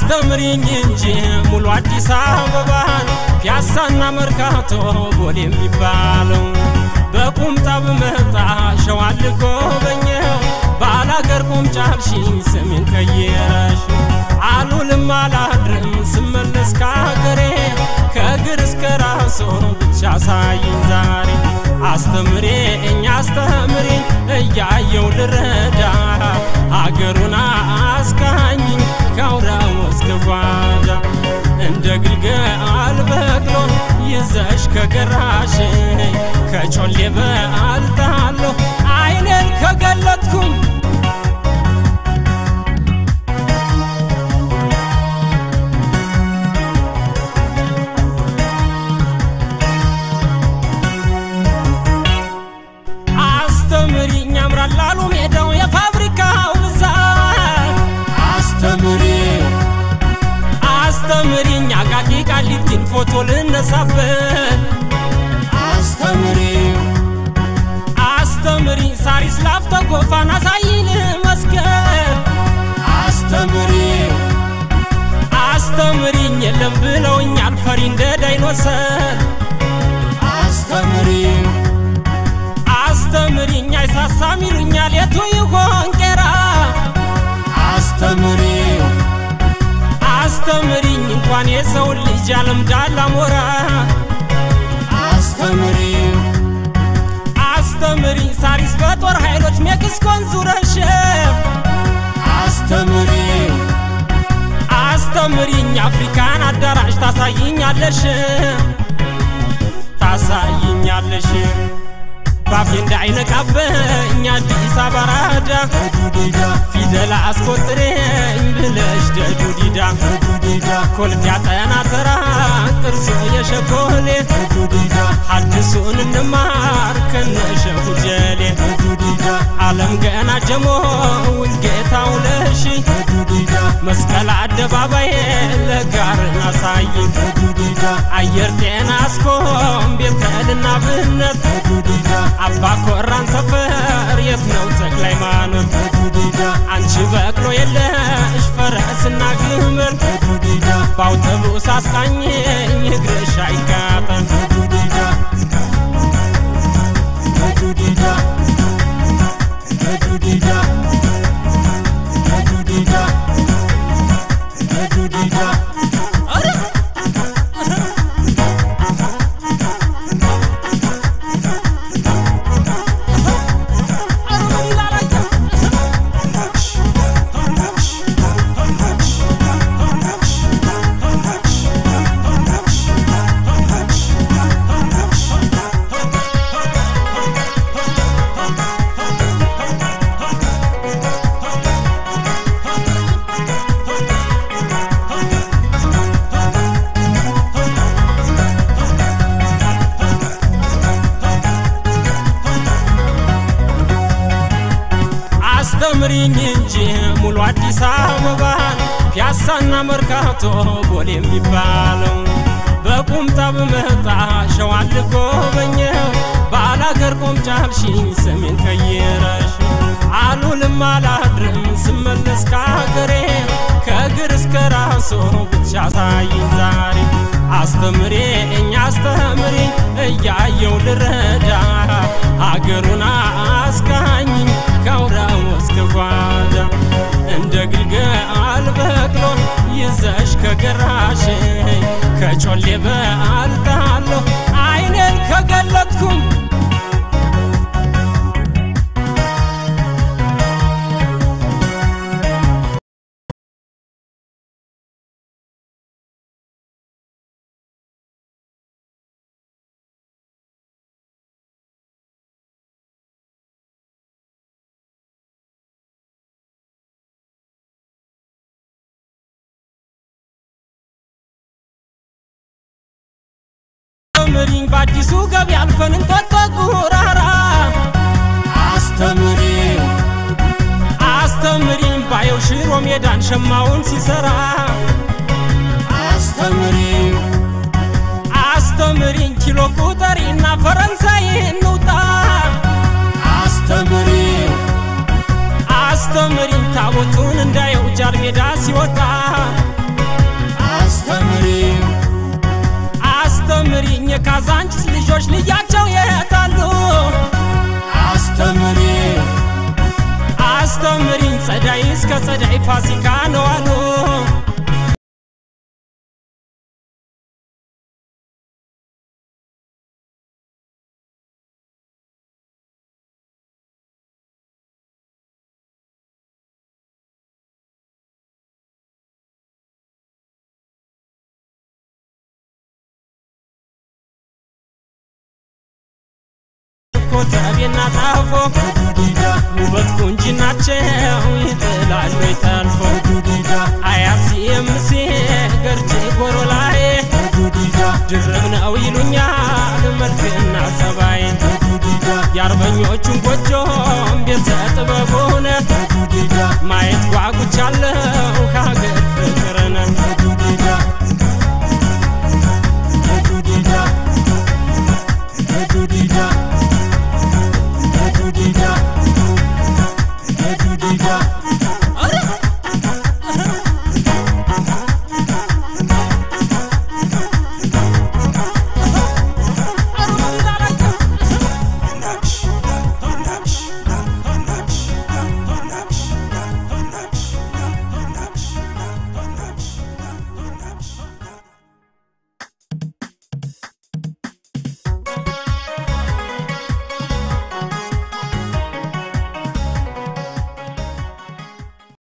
አስተምሪኝ እንጂ ሙሉ አዲስ አበባን ፒያሳና መርካቶ ቦሌ የሚባለው በቁምጣ ብመጣ ሸዋን ልጎበኘው ባላገር ቁምጫልሽኝ ስሜን ቀየረሽ አሉልም አላድርም ስመለስ ካገሬ ከእግር እስከ ራሶ ብቻ ሳይኝ ዛሬ አስተምሬኝ አስተምሬኝ እያየው ልረዳ አገሩን አስቃኝኝ ከአውራው እስከ ጓዳ እንደ ግልገል በቅሎ ይዘሽ ከገራሽ ከጮሌ በአልጣለሁ አይኔን ከገለጥኩኝ አስተምሪኝ ያምራል ላሉ ሜዳው የፋብሪካው ብዛት አስተምሪኝ አስተምሪኝ አቃቂ ቃሊቲን ፎቶ ልነሳበት አስተምሪኝ አስተምሪኝ ሳሪስ ላፍቶ ጎፋን አሳይን መስገን አስተምሪኝ አስተምሪኝ የለም ብለውኛል ፈሪ እንደ ዳይኖሰር አስተምሪኝ አስተምሪኝ አይሳሳም ይሉኛል የቱ ይሆን ቄራ አስተምሪኝ አስተምሪኝ እንኳን የሰውን ልጅ ያለምዳል አሞራ አስተምሪኝ አስተምሪኝ ሳሪስ በጦር ኃይሎች ሜክሲኮን ዙረሽ አስተምሪኝ አስተምሪኝ አፍሪካን አዳራሽ ታሳይኛለሽ ታሳይኛለሽ ባፌ እንዳይነቃበኝ አዲስ አበባ ራዳ ፊደል አስቆጥሬኝ ብለሽ ደጁ ዲዳ ኮልፌ አጠና ተራ ጥርሶ የሸኮሌ ሐዲሱን እንማር ከነሸሁ ጀሌ ዓለም ገና ጀሞ ውልጌታ ውለሽ መስቀል አደባባይ ለጋርን አሳይ አየር ጤና አስኮም ቤተልና ብነት አባ ኮራን ሰፈር የት ነው ተክለ ሃይማኖት አንቺ በቅሎ የለሽ ፈረስና ግመል በአውቶቡስ አስቃኘኝ እግርሽ አይቃጠል አስተምሪኝ እንጂ ሙሉ አዲስ አበባን ፒያሳና መርካቶ ቦሌ የሚባለው በቁምጣ ብመጣ ሸዋን ልጎበኘው ባላገር ቆምጫልሽኝ ስሜን ቀየረሽ አሉልም አላድርም ስመለስ ካገሬ ከእግር እስከ ራሶ ብቻ ሳይኝ ዛሬ አስተምሬኝ አስተምሪኝ እያየው ልረዳ አገሩን አስቃኝኝ ከአውራው እስከ ጓዳ እንደ ግልገል በቅሎ ይዘሽ ከገራሽ ከጮሌ በአልጣለሁ አይኔን ከገለጥኩኝ አስተምሪኝ በአዲሱ ገበያ አልፈን እንጦጦ ጉራራ አስተምሪኝ አስተምሪኝ ባየው ሽሮ ሜዳን ሸማውን ሲሰራ አስተምሪኝ አስተምሪኝ ኪሎ ቁጠሪና ፈረንሳይ እንውጣ አስተምሪኝ አስተምሪኝ ታቦቱን እንዳየው ጃል ሜዳ ሲወጣ ልጆች ልያቸው የታሉ አስተምሪ አስተምሪኝ ጸዳይ እስከ ጸዳይ ፋሲካ ነው አሉ ኮተቤና ጣፎ ውበት ቁንጅናቸው ይጥላሉ ይጠልፎ አያሲ የምሴ ገርቼ ጎሮ ላይ ድርብ ነው ይሉኛል መልክና ጸባይ የአርበኞቹን ጎጆም ቤተ ጥበቡን ማየት ጓጉቻለሁ